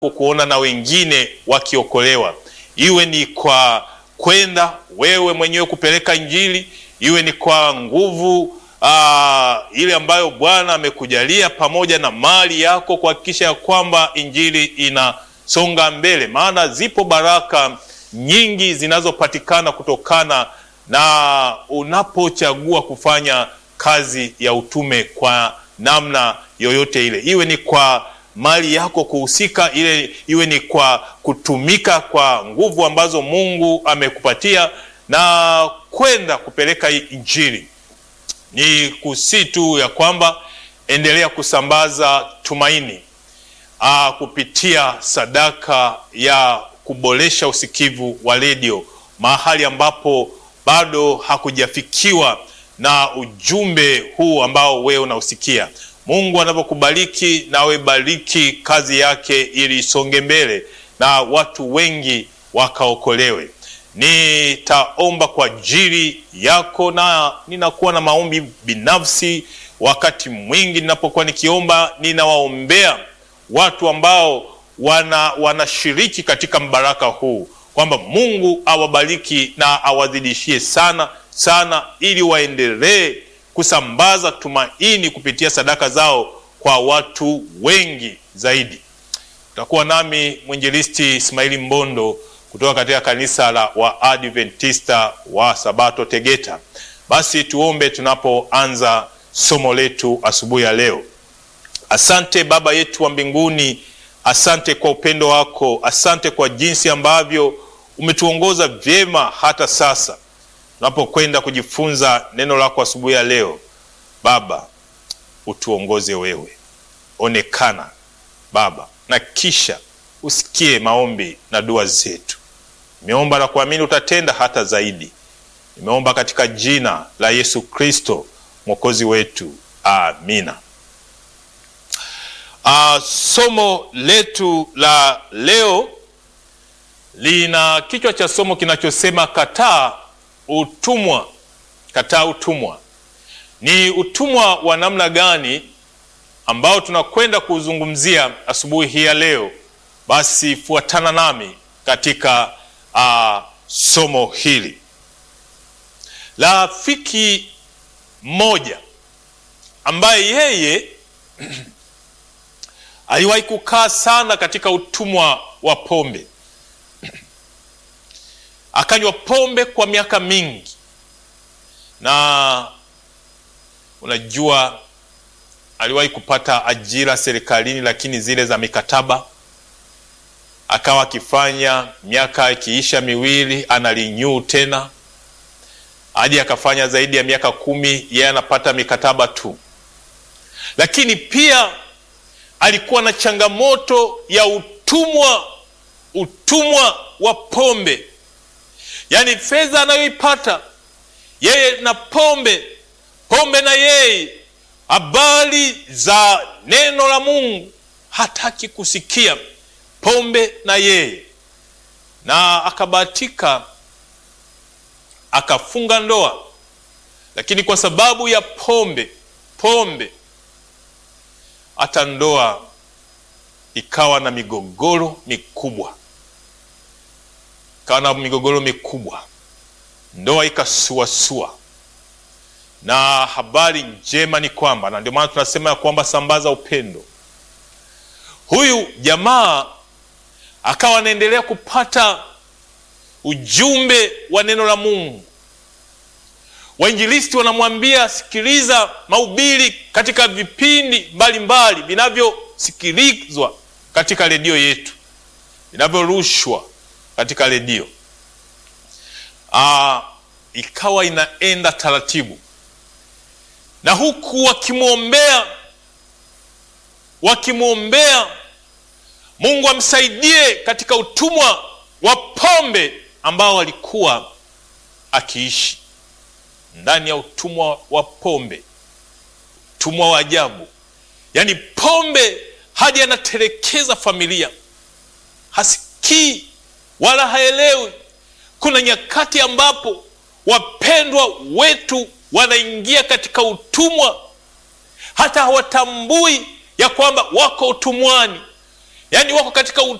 kuona na wengine wakiokolewa, iwe ni kwa kwenda wewe mwenyewe kupeleka Injili, iwe ni kwa nguvu aa, ile ambayo Bwana amekujalia pamoja na mali yako kuhakikisha ya kwamba Injili inasonga mbele, maana zipo baraka nyingi zinazopatikana kutokana na unapochagua kufanya kazi ya utume kwa namna yoyote ile, iwe ni kwa mali yako kuhusika, ile iwe ni kwa kutumika kwa nguvu ambazo Mungu amekupatia na kwenda kupeleka Injili. Ni kusi tu ya kwamba endelea kusambaza tumaini aa, kupitia sadaka ya kuboresha usikivu wa redio mahali ambapo bado hakujafikiwa na ujumbe huu ambao wewe unausikia. Mungu anavyokubariki nawe bariki kazi yake ili isonge mbele na watu wengi wakaokolewe. Nitaomba kwa ajili yako na ninakuwa na maombi binafsi. Wakati mwingi ninapokuwa nikiomba, ninawaombea watu ambao wana wanashiriki katika mbaraka huu, kwamba Mungu awabariki na awadhidishie sana sana, ili waendelee kusambaza tumaini kupitia sadaka zao kwa watu wengi zaidi. Utakuwa nami mwinjilisti Ismaili Mbondo kutoka katika kanisa la Waadventista wa Sabato Tegeta. Basi tuombe tunapoanza somo letu asubuhi ya leo. Asante Baba yetu wa mbinguni, asante kwa upendo wako, asante kwa jinsi ambavyo umetuongoza vyema hata sasa tunapokwenda kujifunza neno lako asubuhi ya leo. Baba, utuongoze wewe, onekana Baba, na kisha usikie maombi na dua zetu. Nimeomba na kuamini utatenda hata zaidi. Nimeomba katika jina la Yesu Kristo mwokozi wetu, amina. Uh, somo letu la leo lina kichwa cha somo kinachosema kataa utumwa. Kataa utumwa. Ni utumwa wa namna gani ambao tunakwenda kuuzungumzia asubuhi hii ya leo? Basi fuatana nami katika uh, somo hili. Rafiki mmoja ambaye yeye aliwahi kukaa sana katika utumwa wa pombe akanywa pombe kwa miaka mingi, na unajua aliwahi kupata ajira serikalini, lakini zile za mikataba. Akawa akifanya miaka ikiisha miwili analinyuu tena, hadi akafanya zaidi ya miaka kumi, yeye anapata mikataba tu. Lakini pia alikuwa na changamoto ya utumwa, utumwa wa pombe Yaani fedha anayoipata yeye na pombe, pombe na yeye, habari za neno la Mungu hataki kusikia, pombe na yeye. Na akabahatika akafunga ndoa, lakini kwa sababu ya pombe, pombe hata ndoa ikawa na migogoro mikubwa kawa na migogoro mikubwa, ndoa ikasuasua. Na habari njema ni kwamba, na ndio maana tunasema ya kwamba sambaza upendo. Huyu jamaa akawa anaendelea kupata ujumbe wa neno la Mungu. Wainjilisti wanamwambia sikiliza mahubiri katika vipindi mbalimbali vinavyosikilizwa katika redio yetu, vinavyorushwa katika redio. Ikawa inaenda taratibu, na huku wakimwombea wakimwombea Mungu amsaidie katika utumwa wa pombe ambao alikuwa akiishi ndani ya utumwa wa pombe, utumwa wa ajabu. Yaani pombe hadi anatelekeza familia, hasikii wala haelewi. Kuna nyakati ambapo wapendwa wetu wanaingia katika utumwa, hata hawatambui ya kwamba wako utumwani. yaani wako katika